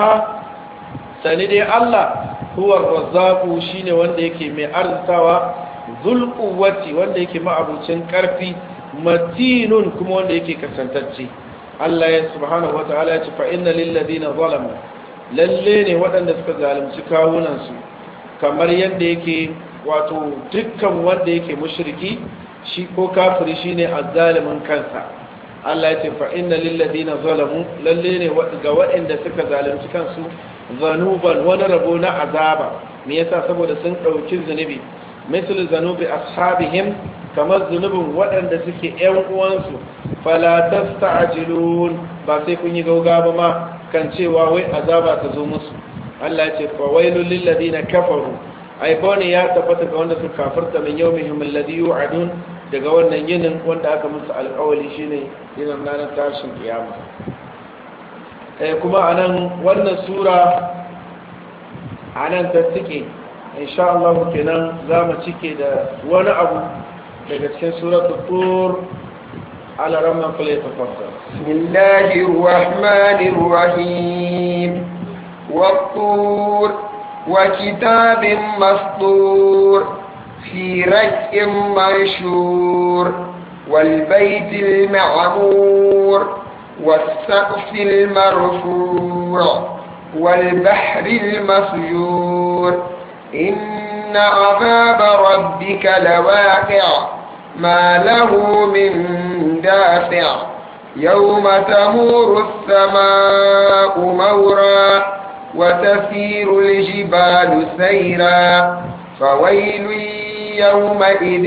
sani dai Allah huwa razzaqu shine wanda yake mai arzikawa zul quwwati wanda yake ma'abucin karfi matinun kuma wanda yake kasantacce Allah ya subhanahu wataala ya ce fa inna lil ladina zalamu lalle ne waɗanda suka zalunci kawunan su kamar yadda yake wato dukkan wanda yake mushriki shi ko kafiri shine azzalimin kansa Allah ya ce fa inna lil ladina zalamu lalle ne ga waɗanda suka zalunci kansu zanuban wani rabo na azaba me yasa saboda sun ɗauki zunubi misal zanubi ashabihim kamar zunubin waɗanda suke ƴan uwansu fala tasta'jilun ba sai kun yi gauga ba ma kan cewa wai azaba ta zo musu Allah ya ce fa wailul lil ladina kafaru ai bane ya tabbata ga wanda suka kafirta min yawmihim alladhi yu'adun daga wannan yinin wanda aka musu alƙawali shine yinin ranar tashin kiyama eh kuma anan wannan sura anan ta tike insha Allah kenan zamu cike da wani abu daga cikin suratul tur ala ramman fale tafakkar bismillahir rahmanir rahim wat-tur wa kitabin mastur في رك منشور والبيت المعمور والسقف المرفوع والبحر المسجور إن عذاب ربك لواقع ما له من دافع يوم تمور السماء مورا وتسير الجبال سيرا فويل يومئذ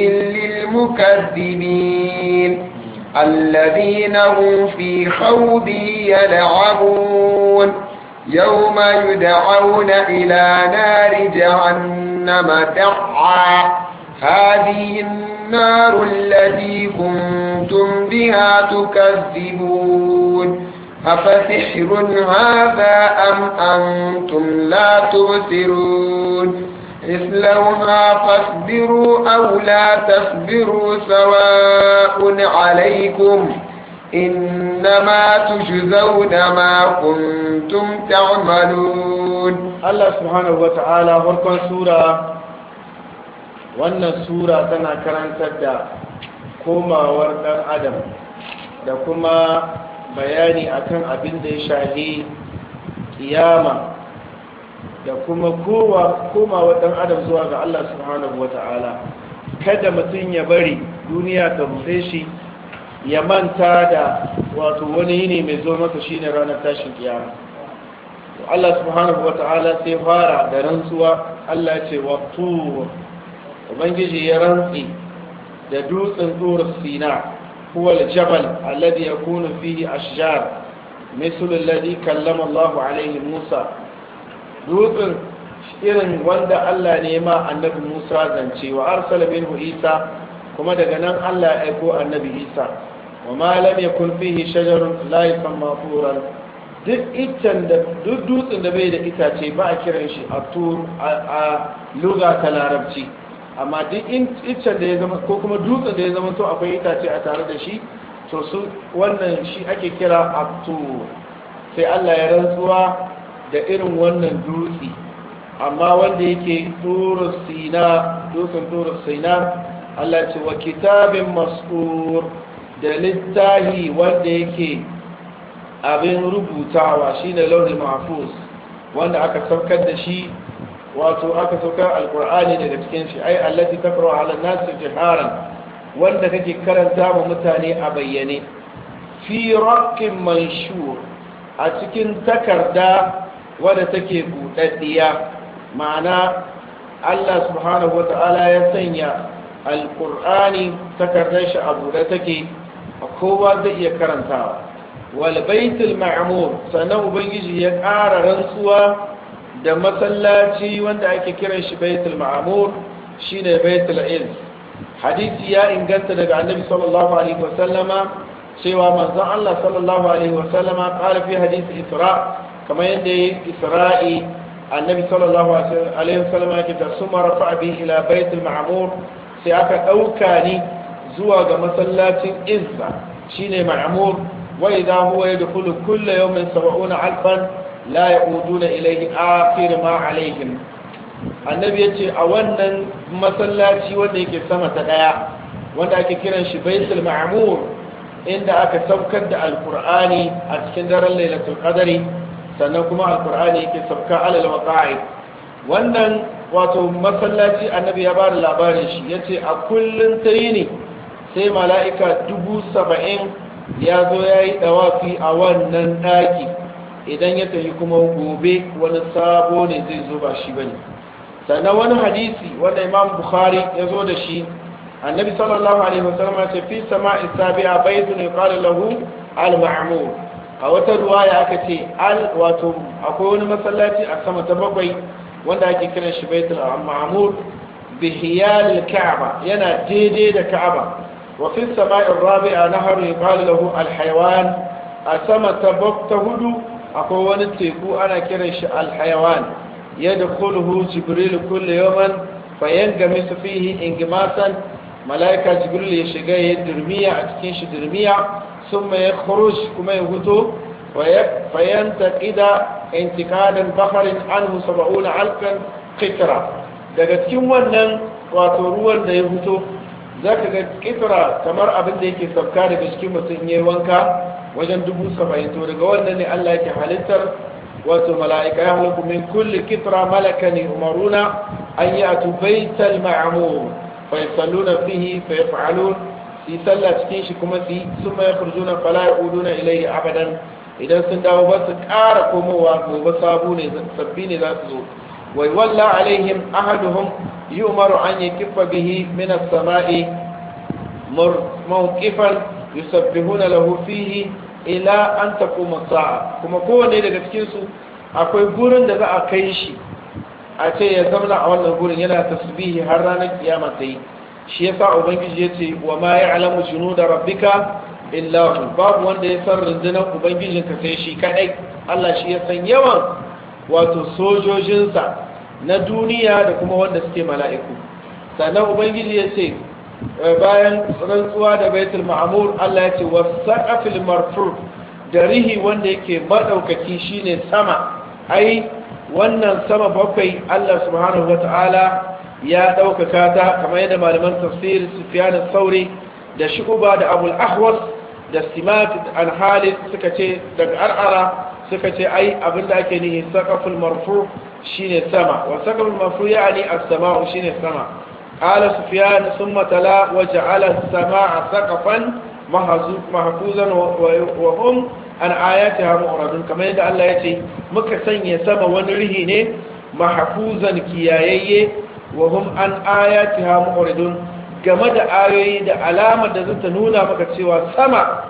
للمكذبين الذين هم في خوض يلعبون يوم يدعون إلى نار جهنم دعا هذه النار التي كنتم بها تكذبون أفسحر هذا أم أنتم لا تبصرون اصلوها فاصبروا أو لا تصبروا سواء عليكم إنما تجزون ما كنتم تعملون الله سبحانه وتعالى فرقا سورة wannan sura tana karantar da komawar ɗan adam da kuma bayani akan abin da ya shahi kiyama da kuma komawa ɗan adam zuwa ga Allah subhanahu wa ta'ala kada mutum ya bari duniya ta rufe shi ya manta da wato wani yini mai zo masa shine ranar tashin kiyama Allah subhanahu wa ta'ala sai fara da rantsuwa Allah ce wa tur ubangiji ya rantsi da dutsen tur sina huwa al-jabal alladhi yakunu fihi ashjar مثل الذي كلم الله عليه موسى dutsen irin wanda Allah ne ma annabi Musa zance wa arsala minhu Isa kuma daga nan Allah ya aiko annabi Isa wa ma lam yakun fihi shajarun la yusamma turan duk iccen da duk dutsen da bai da itace ba a kiran shi a tur a lugha ta larabci amma duk iccen da ya zama ko kuma dutsen da ya zama to akwai itace a tare da shi to su wannan shi ake kira abtur sai Allah ya rantsuwa da irin wannan dutse amma wanda yake turu sina dutsen turu sina Allah ce wa kitabin mas'ur da littahi wanda yake abin rubutawa shine launin mahfuz wanda aka saukar da shi wato aka saukar alkur'ani daga cikin shi ai allati taqra ala an-nas jiharan wanda kake karanta wa mutane a bayyane fi raqqin manshur a cikin takarda wadda take buɗaɗɗiya ma'ana Allah subhanahu wata'ala ya sanya alƙur'ani takardar shi a buɗe take a kowa zai iya karantawa wal baitul ma'mur sannan ubangiji ya ƙara rantsuwa da masallaci wanda ake kiran shi baitul ma'mur shine baitul ilm hadisi ya inganta daga annabi sallallahu alaihi wasallama cewa manzon Allah sallallahu alaihi wasallama qala fi hadisi isra kamar yadda ya isra'i annabi sallallahu alaihi wasallama yake da suma rafa bi ila baitul ma'mur sai aka dauka ni zuwa ga masallacin izza shine ma'mur wa idha huwa yadkhulu kull yawmin 70 alfan la ya'uduna ilayhi akhir ma alaihim annabi yace a wannan masallaci wanda yake sama ta daya wanda ake kiran shi baitul ma'mur inda aka saukar da alkur'ani a cikin daren lailatul qadari sannan kuma alkur'ani yake sauka alal waqa'i wannan wato masallaci annabi ya bada labarin shi yace a kullun tayini sai mala'ika dubu saba'in ya zo ya yi ɗawafi a wannan ɗaki idan ya tafi kuma gobe wani sabo ne zai zo ba shi ba ne sannan wani hadisi wanda imam bukhari ya zo da shi annabi sallallahu alaihi wasallam ya ce fi sama'i sabi'a baitun yuqalu lahu al-ma'mur a wata ruwaya aka ce al wato akwai wani masallaci a sama ta bakwai wanda ake kiran shi baitul ma'mur bi hiyal al-ka'ba yana daidai da ka'aba wa fi sama'i rabi'a nahar yuqalu lahu al-hayawan a sama ta ta hudu akwai wani teku ana kiran shi al-hayawan yadkhuluhu jibril kullu yawman fayangamisu fihi ingimasan malaika jibril ya shiga ya durmiya a cikin shi durmiya ثم يخرج كما يهدو فينتقد انتقادا بحر عنه سبعون علقا قطرة daga cikin wannan wato ruwan da ya fito za ka ga kitra kamar abin da yake sauka daga cikin mutum ya wanka wajen dubu saba'in to daga wannan ne Allah yake halittar wato mala'ika ya halittu min kulli kitra malaka ne umaruna an yi a tubaital ma'amur fa yasalluna fihi fa yaf'alun su yi sallah cikin shi kuma su yi sun mai kurjuna fala ya uduna ilaihi abadan idan sun dawo ba su ƙara komowa gobe sabu ne sabbi ne za su zo wai walla alaihim ahaduhum yu'maru an yakiffa bihi min as-sama'i mawqifan yusabbihuna lahu fihi ila an taquma sa'a kuma kowanne daga cikin su akwai gurin da za a kai shi a ce ya zauna a wannan gurin yana tasbihi har ranar kiyama ta yi shi yasa ubangiji ya ce wa ma ya'lamu junuda rabbika illa hu babu wanda ya san rundunar ubangijinka sai shi kadai Allah shi ya san yawan wato sojojinsa na duniya da kuma wanda suke mala'iku sannan ubangiji ya ce bayan rantsuwa da baitul ma'mur Allah ya ce wasaqafil marfu da rihi wanda yake madaukaki shine sama ai wannan sama bakwai Allah subhanahu wata'ala ya ɗaukaka ta kamar yadda malaman tafsir sufyan sauri da shuba da abul ahwas da simak an halid suka ce daga ar'ara suka ce ai abinda ake nihi saqaful marfu shine sama wa saqaful marfu yani as-sama'u shine sama qala sufyan thumma tala wa ja'ala as-sama'a saqafan mahfuzan wa hum an ayatiha mu'radun kamar yadda Allah ya ce muka sanya sama wani rihi ne mahfuzan kiyayayye wa hum an ayatiha mu'ridun game da ayoyi da alamar da zata nuna maka cewa sama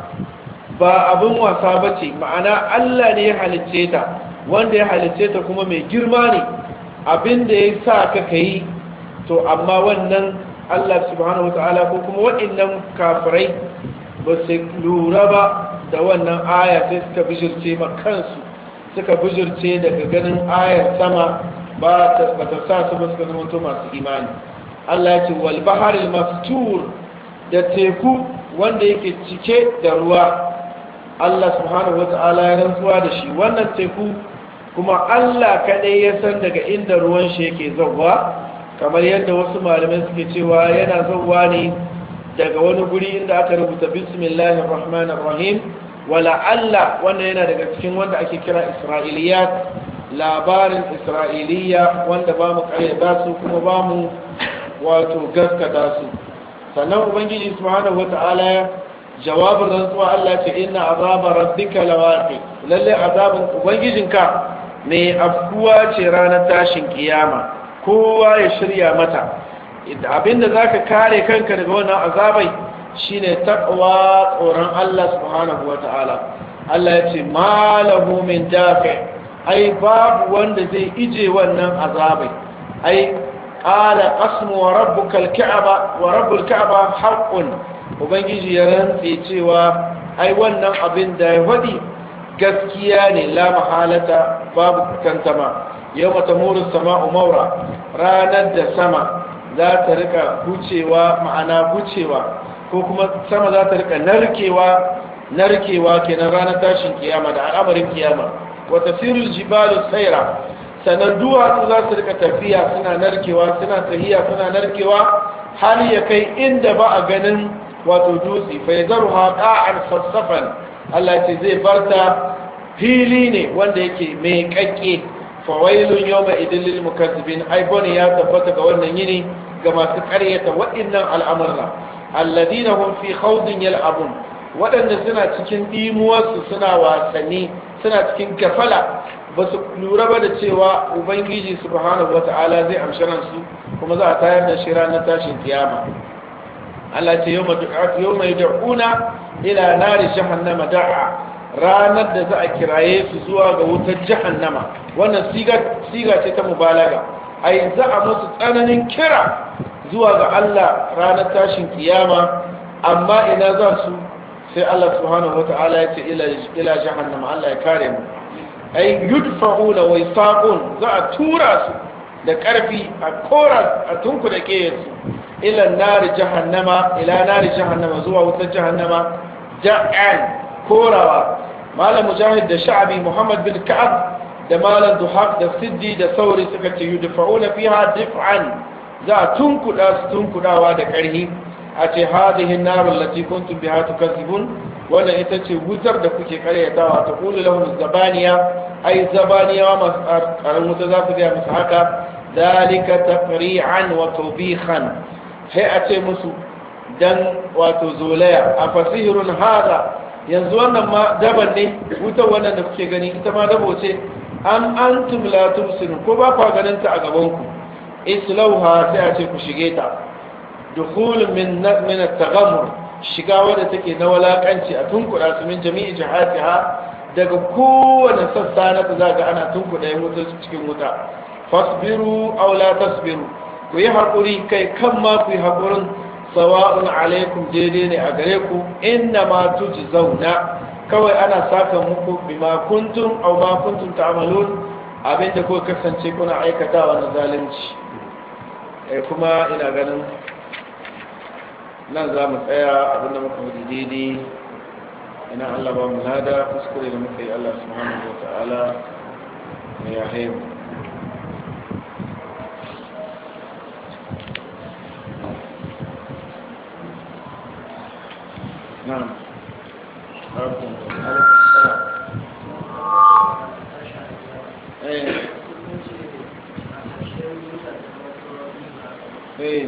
ba abin wasa bace ma'ana Allah ne ya halicce ta wanda ya halicce ta kuma mai girma ne abin da ya sa ka kai to amma wannan Allah subhanahu wataala ko kuma waɗannan kafirai ba su lura ba da wannan aya sai suka bijirce ma kansu suka bijirce daga ganin ayar sama ba ta sa su ba suka zamanto masu imani Allah ya ce wal baharil mastur da teku wanda yake cike da ruwa Allah subhanahu wata'ala ya rantsuwa da shi wannan teku kuma Allah kadai ya san daga inda ruwan shi yake zauwa kamar yadda wasu malamai suke cewa yana zauwa ne daga wani guri inda aka rubuta bismillahir rahmanir rahim wala Allah wanda yana daga cikin wanda ake kira isra'iliyat labarin isra'iliya wanda ba mu karyata su kuma ba mu wato gaskata su sannan ubangiji subhanahu wata'ala jawabin rantsuwa Allah ce inna azaba rabbika lawaqi lalle azabin ubangijinka mai afkuwa ce ranar tashin kiyama kowa ya shirya mata abinda zaka kare kanka daga wannan azabai shine taqwa tsoron Allah subhanahu wata'ala Allah ya ce malahu min dafi ai babu wanda zai ije wannan azabai ai qala qasmu wa rabbuka al-ka'ba wa rabbul ka'ba haqqun ubangiji ya rantse cewa ai wannan abin da ya wadi gaskiya ne la mahalata babu tantama yawma tamuru sama'u mawra ranar da sama za ta rika bucewa ma'ana bucewa ko kuma sama za ta rika narkewa narkewa kenan ranar tashin kiyama da al'amarin kiyama wa tasirul jibalu sayra sanan duwatsu za su rika tafiya suna narkewa suna tahiya suna narkewa har ya kai inda ba a ganin wato dutse fa yadruha qa'an sassafan Allah ce zai barta fili ne wanda yake mai kakke fa wailun yawma idil lil mukazzibin ai bone ya tabbata ga wannan yini ga masu ƙaryata waɗannan al'amurra alladina hum fi khawdin yal'abun waɗanda suna cikin dimuwarsu suna wasanni suna cikin gafala ba su lura ba da cewa ubangiji subhanahu wata'ala zai amshi ransu kuma za a tayar da shi ranar tashin kiyama Allah ce yau mai da'una ila nari jahannama da'a ranar da za a kiraye su zuwa ga wutar jahannama wannan siga ce ta mubalaga ai za a musu tsananin kira zuwa ga Allah ranar tashin kiyama amma ina za su sai Allah subhanahu wata'ala ya ce ila jahannama Allah ya kare mu ai yudfa'una wa yasaqun za a tura su da ƙarfi a kora a tunku da ƙeyarsu ila nari jahannama ila nari jahannama zuwa wutar jahannama da'an korawa malam mujahid da sha'abi muhammad bin ka'ab da malam duhaq da siddi da sauri suka ce yudfa'una fiha dif'an za a tunkuda su tunkudawa da ƙarhi a ce hadhihi an-nar allati kuntum biha tukazzibun wannan ita ce wutar da kuke karyatawa ta kulu lahum zabaniya ai zabaniyawa masu karin wuta za su gaya musu haka dalika taqri'an wa tawbihan sai a ce musu dan wato zolaya a fasihirun hada yanzu wannan ma daban ne wutar wannan da kuke gani ita ma dabo ce an antum la tubsirun ko ba kwa ganin ta a gaban ku islauha sai a ce ku shige ta dukhul min min at-taghammur shiga wadda take na walakanci a tunkuda su min jami'i jihatiha daga kowane sassa na za ga ana tunkuda ya mutu cikin wuta fasbiru aw la tasbiru ku yi haƙuri kai kan ma ku yi haƙurin sawa'un alaikum daidai ne a gare ku inna ma zauna kawai ana saka muku bima kuntum aw ma kuntum ta'malun abinda ko kasance kuna aikatawa na zalunci eh kuma ina ganin nan za mu tsaya abinda muka hudu daidai ina Allah ba mu lada kuskure da muka yi Allah subhanahu wa ta'ala mai ya haimu نعم ايه ايه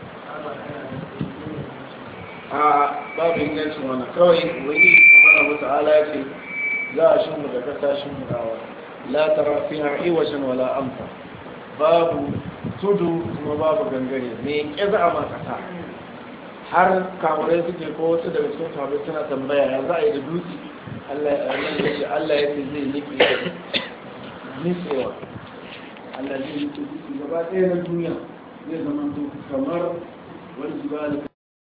a babu ingancin wani kawai wani subhanahu wata'ala ya ce za a shi mu da kasa shi mu dawa la tara fiha iwajan wala amfa babu tudu kuma babu gangare me ke za a ma kasa har kamurai suke ko wasu daga cikin kamurai suna tambaya ya za a yi da dutse Allah ya ce zai nufi nufewa Allah zai nufi dutse gaba ɗaya na duniya zai zama kamar wani jibali